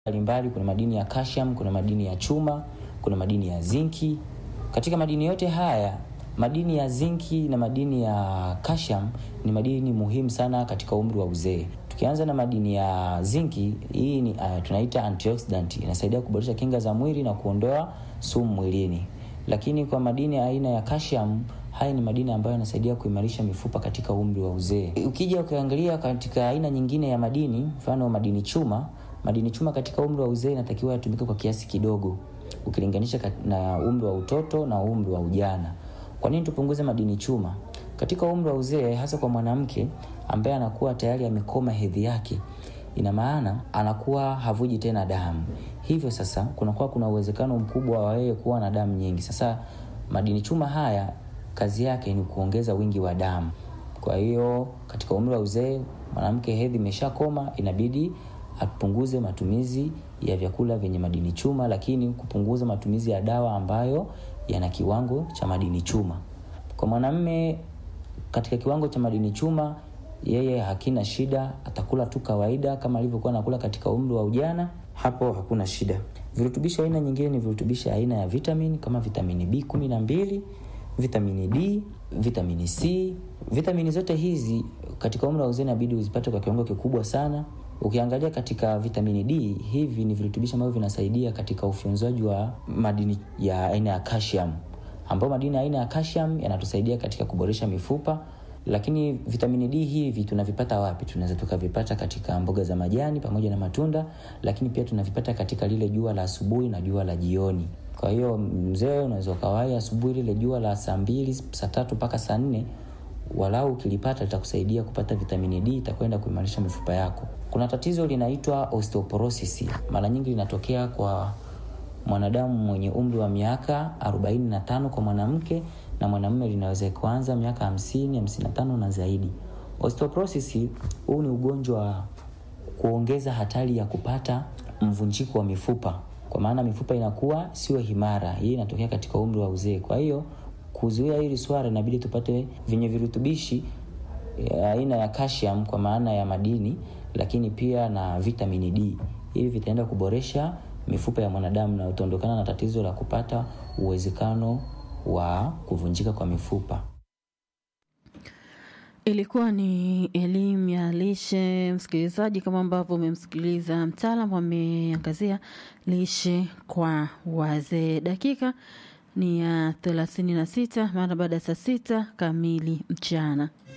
mbalimbali. Kuna madini ya calcium, kuna madini ya chuma, kuna madini ya zinki. Katika madini yote haya, madini ya zinki na madini ya calcium ni madini muhimu sana katika umri wa uzee. Tukianza na madini ya zinki, hii ni uh, tunaita antioxidant, inasaidia kuboresha kinga za mwili na kuondoa sumu mwilini. Lakini kwa madini ya aina ya calcium, haya ni madini ambayo yanasaidia kuimarisha mifupa katika umri wa uzee. Ukija ukiangalia katika aina nyingine ya madini, mfano madini chuma, madini chuma katika umri wa uzee inatakiwa yatumike kwa kiasi kidogo ukilinganisha na umri wa utoto na umri wa ujana. Kwa nini tupunguze madini chuma katika umri wa uzee, hasa kwa mwanamke ambaye anakuwa tayari amekoma hedhi yake? Ina maana anakuwa havuji tena damu, hivyo sasa kunakuwa kuna uwezekano mkubwa wa yeye kuwa na damu nyingi. Sasa madini chuma haya kazi yake ni kuongeza wingi wa damu. Kwa hiyo katika umri wa uzee, mwanamke hedhi imeshakoma, inabidi apunguze matumizi ya vyakula vyenye madini chuma, lakini kupunguza matumizi ya dawa ambayo yana kiwango cha madini chuma. Kwa mwanamume katika kiwango cha madini chuma, yeye hakina shida, atakula tu kawaida kama alivyokuwa anakula katika umri wa ujana, hapo hakuna shida. Virutubisho aina nyingine ni virutubisho aina ya vitamini kama vitamini B kumi na mbili, vitamini D, vitamini C. Vitamini zote hizi katika umri wa uzee inabidi uzipate kwa kiwango kikubwa sana. Ukiangalia katika vitamini D, hivi ni virutubisho ambavyo vinasaidia katika ufyonzaji wa madini ya aina ya calcium, ambapo madini ya aina ya calcium yanatusaidia katika kuboresha mifupa. Lakini vitamini D hivi tunavipata wapi? Tunaweza tukavipata katika mboga za majani pamoja na matunda, lakini pia tunavipata katika lile jua la asubuhi na jua la jioni. Kwa hiyo mzee, unaweza ukawahi asubuhi lile jua la saa mbili, saa tatu mpaka saa nne walau ukilipata litakusaidia kupata vitamini D, itakwenda kuimarisha mifupa yako. Kuna tatizo linaitwa osteoporosis, mara nyingi linatokea kwa mwanadamu mwenye umri wa miaka 45 kwa mwanamke, na mwanamume linaweza kuanza miaka 50, 55 na zaidi. Osteoporosis huu ni ugonjwa wa kuongeza hatari ya kupata mvunjiko wa mifupa, kwa maana mifupa inakuwa sio imara. Hii inatokea katika umri wa uzee. Kwa hiyo kuzuia hili swala inabidi tupate vyenye virutubishi aina ya calcium kwa maana ya madini, lakini pia na vitamini D. Hivi vitaenda kuboresha mifupa ya mwanadamu na utaondokana na tatizo la kupata uwezekano wa kuvunjika kwa mifupa. Ilikuwa ni elimu ya lishe, msikilizaji, kama ambavyo umemsikiliza mtaalamu ameangazia lishe kwa wazee. Dakika ni ya thelathini na sita mara baada ya saa sita kamili mchana.